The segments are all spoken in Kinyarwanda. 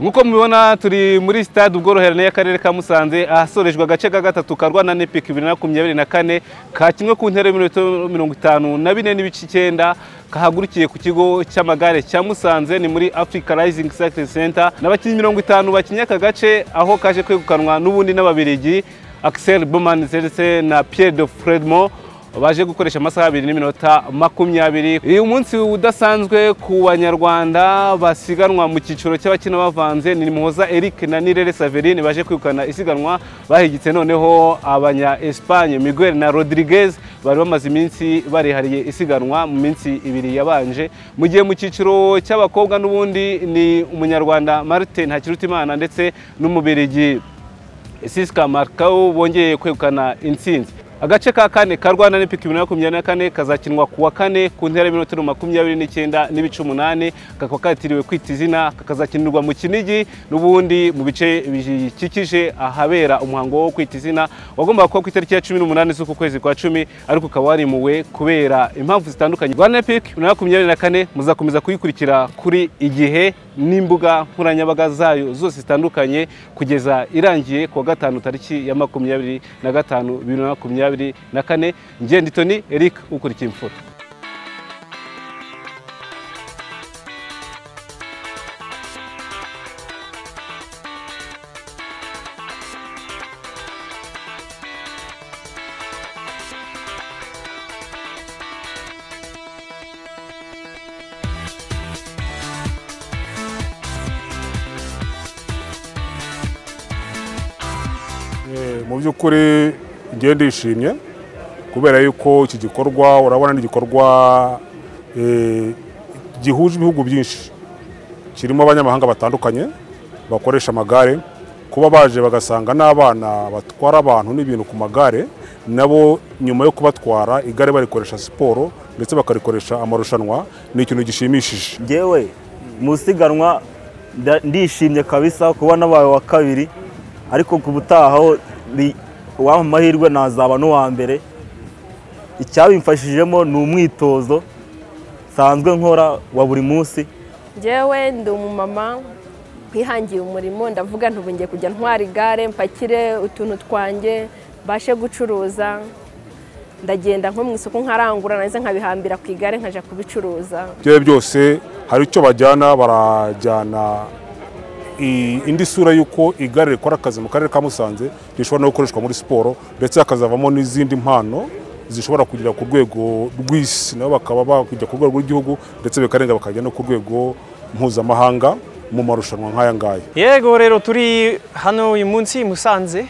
nk'uko mubibona turi muri sitade ubworoherane y'akarere ka musanze ahasorejwe agace ka gatatu karwana na epiki bibiri na makumyabiri na kane ka kimwe ku ntera y'ibirometero mirongo itanu na bine n'ibice icyenda kahagurukiye ku kigo cy'amagare cya musanze ni muri afurika rayizingi sakiti senta n'abakinnyi mirongo itanu bakinnye aka gace aho kaje kwegukanwa n'ubundi n'ababirigi akiseri bomani ndetse na piyeri do fredmo baje gukoresha amasaha abiri n'iminota makumyabiri uyu munsi udasanzwe ku banyarwanda basiganwa mu cyiciro cy'abakina bavanze ni muhoza eric na nirere saverine baje kwirukana isiganwa bahigitse noneho abanya esipanye miguel na rodiriguez bari bamaze iminsi barihariye isiganwa mu minsi ibiri yabanje mu gihe mu cyiciro cy'abakobwa n'ubundi ni umunyarwanda martin hakirutimana ndetse n'umubirigi siska markawu bongeye kwegukana intsinzi agace ka kane ka rwanda n'ipiki bibiri na makumyabiri na kane kazakinwa ku wa kane ku ntera y'iminota makumyabiri n'icyenda n'ibice umunani kakaba katiriwe kwita izina kakazakinirwa mu kinigi n'ubundi mu bice bikikije ahabera umuhango wo kwita izina wagombaga kuba ku itariki ya cumi n'umunani z'uku kwezi kwa cumi ariko ukaba warimuwe kubera impamvu zitandukanye rwanda n'ipiki bibiri na makumyabiri na kane muzakomeza kuyikurikira kuri igihe n'imbuga nkoranyambaga zayo zose zitandukanye kugeza irangiye ku wa gatanu tariki ya makumyabiri na gatanu bibiri na makumyabiri na kane ngenda itoni eric ukurikiye imfura mu by'ukuri ngiye ndishimye kubera yuko iki gikorwa urabona ni igikorwa eh, gihuje ibihugu byinshi kirimo abanyamahanga batandukanye bakoresha amagare kuba baje bagasanga n'abana batwara abantu n'ibintu ku magare nabo nyuma yo kubatwara igare barikoresha siporo ndetse bakarikoresha amarushanwa ni ikintu gishimishije ngewe mu isiganwa nda- ndishimye kabisa kuba nabaye wa kabiri ariko ku butahaho ni uwampa amahirwe nazaba n'uwa mbere icyabimfashijemo ni umwitozo nsanzwe nkora wa buri munsi njyewe ndi umumama wihangiye umurimo ndavuga ntubu ngiye kujya ntwara igare mpakire utuntu twanjye mbashe gucuruza ndagenda nko mu isoko nkarangura nanze nkabihambira ku igare nkajya kubicuruza byawe byose hari icyo bajyana barajyana i- indi sura y'uko igare rikora akazi mu karere ka musanze rishobora no gukoreshwa muri siporo ndetse hakazavamo n'izindi mpano zishobora kugera ku rwego rw'isi nabo bakaba bakujya ku rwego rw'igihugu ndetse bikarenga bakajya no ku rwego mpuzamahanga mu marushanwa nk'aya ngaya yego rero turi hano uyu munsi i musanze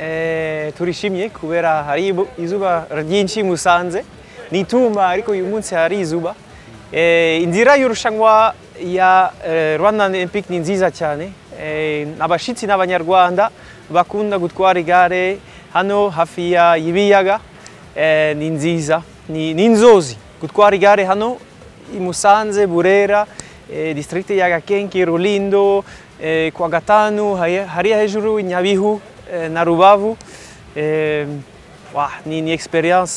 eh, turishimye kubera hari ibu- izuba ryinshi i musanze ni itumba ariko uyu munsi hari izuba Eh, inzira y'irushanwa ya eh, rwanda olympic ni nziza cyane Eh, abashyitsi n'abanyarwanda bakunda gutwara igare hano hafi ya y'ibiyaga eh, ni nziza ni ni inzozi gutwara igare hano i Musanze, Burera, eh, distrikti ya Gakenke, Rulindo, eh, kwa gatanu hari- hariya hejuru Nyabihu eh, na Rubavu eh, wah, ni, ni experience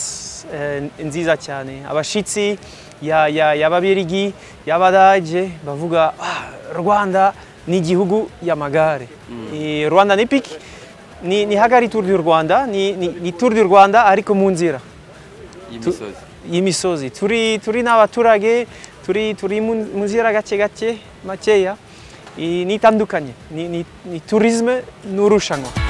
eh, nziza cyane abashitsi ya, ya, y'Ababirigi, y'Abadage bavuga ah, Rwanda ni igihugu y'amagare Eh, Rwanda ni piki ni, ni hagari Tour du Rwanda ni, ni, ni Tour du Rwanda ariko mu nzira y'imisozi y'imisozi turi turi n'abaturage turi turi mu mu nzira gake gake makeya I- ni itandukanye ni, ni, ni tourisme n'urushanwa